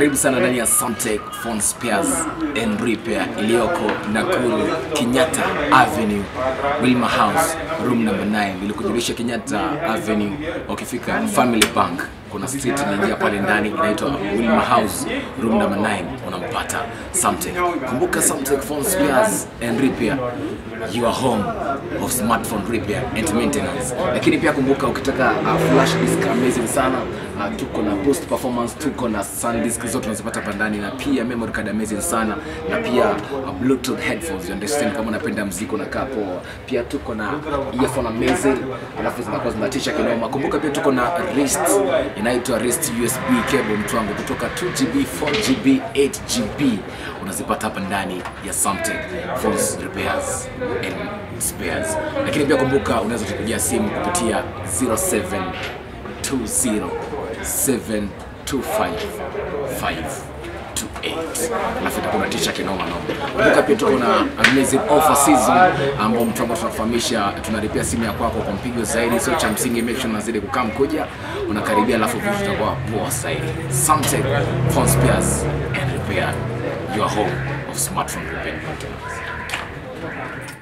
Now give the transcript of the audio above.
Karibu sana ndani ya Samtech Phone Spares and Repair iliyoko Nakuru Kenyatta Avenue Wilma House room number 9 ilikujulisha Kenyatta Avenue ukifika Family Bank kuna street inaingia pale ndani inaitwa Wilma House room number 9 unampata Samtech. Kumbuka Samtech Phone Spares and Repair your home of smartphone repair and maintenance. Lakini pia kumbuka ukitaka uh, flash disk amazing sana uh, tuko na post performance, tuko na SanDisk zote unazipata hapa ndani, na pia memory card amazing sana, na pia uh, bluetooth headphones you understand, kama unapenda mziki unakaa poa. Pia tuko na earphone amazing, alafu zinakuwa zinatisha kinoma. Kumbuka pia tuko na wrist inaitwa wrist USB cable mtu wangu, kutoka 2GB, 4GB, 8GB unazipata hapa ndani ya Samtech Phones Repairs and Spares. Lakini pia kumbuka unaweza tupigia simu kupitia 0720725528 alafu itakuwa natisha kinoma noma. Kumbuka pia tuko na amazing offer season ambao mtu wangu tunafahamisha, tunalipia simu ya kwako kwa mpigo zaidi, sio cha msingi. Make sure unazidi kukaa mkuja unakaribia, alafu vitu vitakuwa poa zaidi. Samtech Phone Spares and Repair, your home of smartphone repair and maintenance.